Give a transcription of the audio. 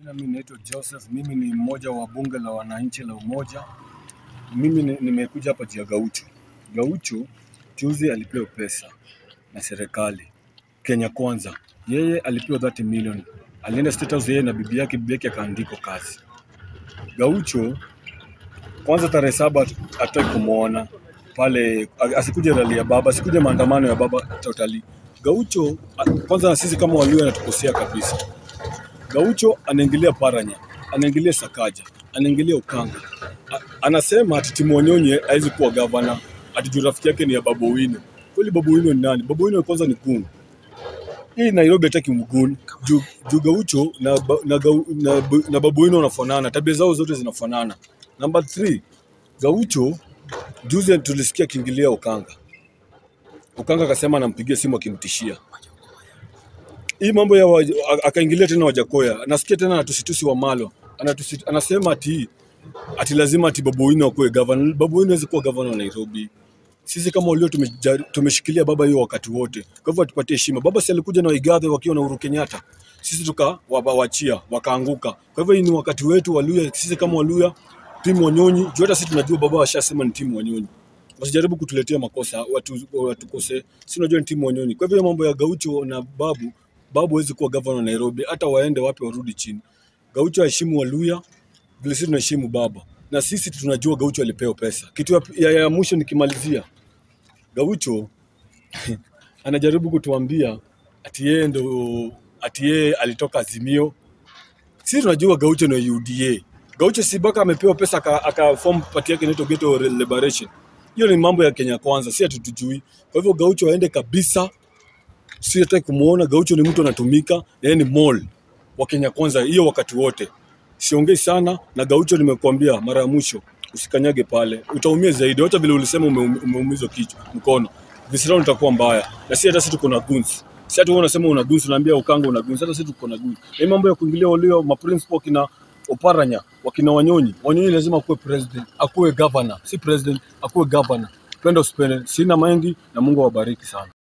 Jina mimi naitwa Joseph, mimi ni mmoja wa bunge la wananchi la Umoja. Mimi ni- nimekuja hapa juu ya Gaucho. Gaucho juzi alipewa pesa na serikali Kenya Kwanza, yeye alipewa 30 million, alienda State House yeye na bibi yake, bibi yake akaandikwa kazi. Gaucho kwanza tarehe saba hataki kumwona pale, asikuje rali ya baba, asikuje maandamano ya baba totally. Gaucho kwanza, na sisi kama Waluo anatukosea kabisa. Gaucho anaingilia Paranya, anaingilia Sakaja, anaingilia Ukanga. A, anasema ati Timu Wanyonyi hawezi kuwa gavana, ati juu rafiki yake ni ya Babu Owino. Kweli Babu Owino ni nani? Babu Owino kwanza ni gun. Hii Nairobi hataki mgun. Juu juu Gaucho na, ba- na, Gau- na, na Babu Owino wanafanana, tabia zao zote zinafanana. Number 3, Gaucho juzi tulisikia akiingilia Ukanga. Ukanga akasema anampigia simu akimtishia hii mambo ya wa- a- akaingilia tena Wajakoya, nasikia tena anatusitusi wa Malo Anatusi, anasema ati ati lazima ati Babu Owino akuwe governor. Babu Owino hawezi kuwa governor wa Nairobi. Sisi kama walio tumeja- tumeshikilia baba hiyo wakati wote, kwa hivyo atupatie heshima. Baba si alikuja na Waigathe wakiwa na Uhuru Kenyatta, sisi tukawachia wakaanguka. Kwa hivyo hii ni wakati wetu Waluya, sisi kama Waluya, timu Wanyonyi, juu hata sisi tunajua baba washasema ni timu Wanyonyi wasijaribu kutuletea makosa watu watukose, si unajua ni timu Wanyonyi. Kwa hivyo mambo ya Gaucho na Babu, Babu hawezi kuwa governor wa Nairobi, hata waende wapi warudi chini. Gaucho aheshimu Waluya vile sisi tunaheshimu baba, na sisi tunajua Gaucho alipewa pesa. Kitu ya, ya, ya mwisho nikimalizia, Gaucho anajaribu kutuambia ati yeye ndo ati yeye alitoka Azimio. Sisi tunajua Gaucho na UDA. Gaucho si mpaka amepewa pesa aka, aka form party yake inaitwa Ghetto Liberation. Hiyo ni mambo ya Kenya Kwanza, si hatutujui. Kwa hivyo Gaucho aende kabisa, si hataki kumuona. Gaucho ni mtu anatumika, na yeye ni mall wa Kenya Kwanza hiyo wakati wote. Siongei sana na Gaucho, nimekuambia mara ya mwisho, usikanyage pale, utaumia zaidi. Hata vile ulisema umeum- umeumizwa kichwa, mkono, visirani itakuwa mbaya. Na si hata sisi tuko na guns, si hata wewe unasema una guns, unaambia Ukanga una guns, hata sisi tuko na guns. Na hii mambo ya kuingilia walio ma principal kina Oparanya wakina Wanyonyi, Wanyonyi lazima akuwe president, akuwe governor, si president, akuwe governor. Penda usipende, sina mengi na Mungu awabariki sana.